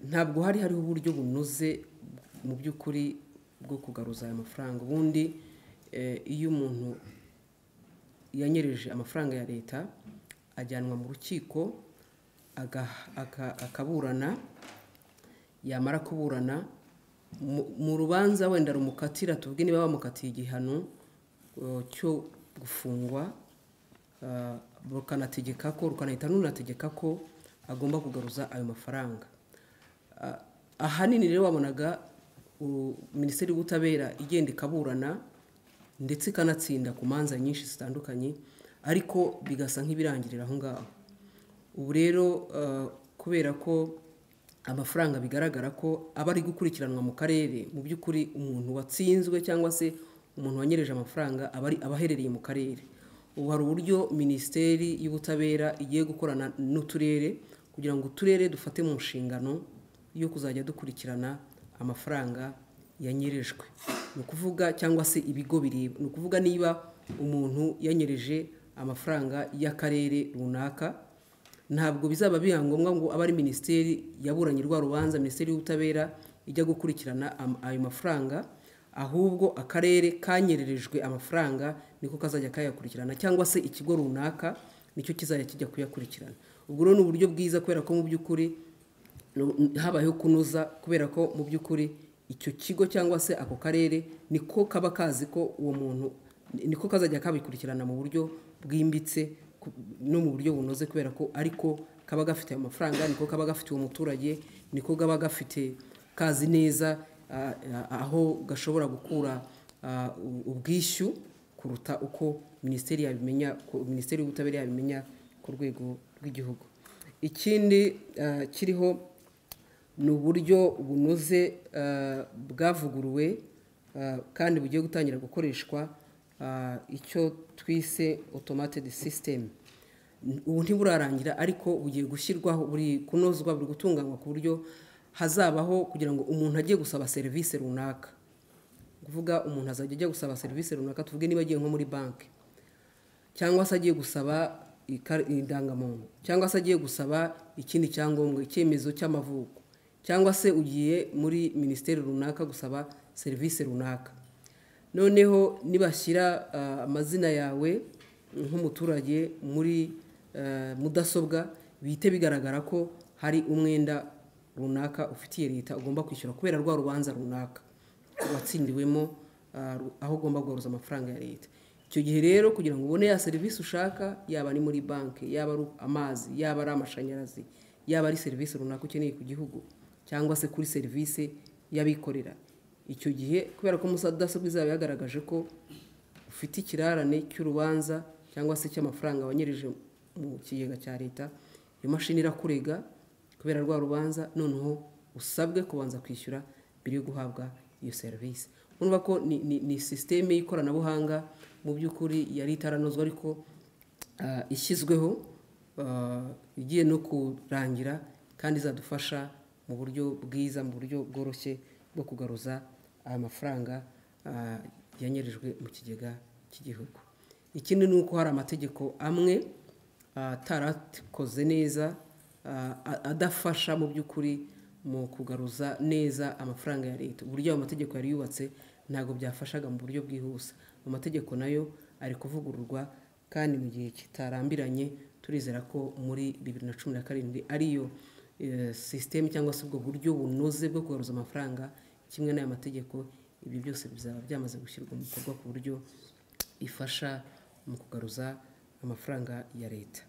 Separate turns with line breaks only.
ntabwo hari hariho uburyo bunoze mu by'ukuri bwo kugaruza aya mafaranga ubundi iyo umuntu yanyereje amafaranga ya leta ajyanwa mu rukiko akaburana yamara kuburana mu rubanza wenda rumukatira tuvuge niba bamukatiye igihano cyo gufungwa rukanategeka ko rukanahita runategeka ko agomba kugaruza ayo mafaranga ahanini rero wabonaga minisiteri y'ubutabera igenda ikaburana ndetse ikanatsinda ku manza nyinshi zitandukanye ariko bigasa nk'ibirangirira aho ngaho ubu rero kubera ko amafaranga bigaragara ko aba ari gukurikiranwa mu karere mu by'ukuri umuntu watsinzwe cyangwa se umuntu wanyereje amafaranga aba aherereye mu karere ubu hari uburyo minisiteri y'ubutabera igiye gukorana n'uturere kugira ngo uturere dufate mu nshingano yo kuzajya dukurikirana amafaranga yanyerejwe ni ukuvuga cyangwa se ibigo bireba ni ukuvuga niba umuntu yanyereje amafaranga y'akarere runaka ntabwo bizaba biba ngombwa ngo abe ari minisiteri yaburanye rwa rubanza minisiteri y'ubutabera ijya gukurikirana ayo mafaranga ahubwo akarere kanyererejwe amafaranga niko kazajya kayakurikirana cyangwa se ikigo runaka nicyo kizajya kijya kuyakurikirana ubwo rero ni uburyo bwiza kubera ko mu by'ukuri habayeho kunoza kubera ko mu by'ukuri icyo kigo cyangwa se ako karere niko kaba kazi ko uwo muntu niko kazajya kabikurikirana mu buryo bwimbitse no mu buryo bunoze kubera ko ariko kaba gafite ayo mafaranga niko kaba gafite uwo muturage niko kaba gafite kazi neza aho gashobora gukura ubwishyu kuruta uko minisiteri yabimenya minisiteri y'ubutabera yabimenya ku rwego rw'igihugu ikindi kiriho ni uburyo bunoze bwavuguruwe kandi bugiye gutangira gukoreshwa icyo twise otomatedi sisitemu ubu ntiburarangira ariko bugiye gushyirwaho buri kunozwa buri gutunganywa ku buryo hazabaho kugira ngo umuntu ajye gusaba serivisi runaka kuvuga umuntu azajya ajya gusaba serivisi runaka tuvuge niba agiye nko muri banki cyangwa se agiye gusaba indangamuntu cyangwa se agiye gusaba ikindi cyangombwa icyemezo cy'amavuko cyangwa se ugiye muri minisiteri runaka gusaba serivisi runaka noneho nibashyira amazina yawe nk'umuturage muri mudasobwa bihite bigaragara ko hari umwenda runaka ufitiye leta ugomba kwishyura kubera rwa rubanza runaka watsindiwemo aho ugomba guharuza amafaranga ya leta icyo gihe rero kugira ngo ubone ya serivisi ushaka yaba ari muri banki yaba ari amazi yaba ari amashanyarazi yaba ari serivisi runaka ukeneye ku gihugu cyangwa se kuri serivisi y'abikorera icyo gihe kubera ko mudasobwa izaba yagaragaje ko ufite ikirarane cy'urubanza cyangwa se cy'amafaranga wanyereje mu kigega cya leta iyo mashini irakurega kubera rwa rubanza noneho usabwe kubanza kwishyura mbere yo guhabwa iyo serivisi urumva ko ni sisiteme y'ikoranabuhanga mu by'ukuri yari itaranozwa ariko ishyizweho igiye no kurangira kandi izadufasha mu buryo bwiza mu buryo bworoshye bwo kugaruza aya mafaranga yanyereje mu kigega cy'igihugu ikindi ni uko hari amategeko amwe atarakoze neza adafasha mu by'ukuri mu kugaruza neza amafaranga ya leta uburyo ayo mategeko yari yubatse ntabwo byafashaga mu buryo bwihuse amategeko nayo ari kuvugururwa kandi mu gihe kitarambiranye turizera ko muri bibiri na cumi na karindwi ariyo sisiteme cyangwa se ubwo buryo bunoze bwo kugaruza amafaranga kimwe n'aya mategeko ibi byose bizaba byamaze gushyirwa mu bikorwa ku buryo ifasha mu kugaruza amafaranga ya leta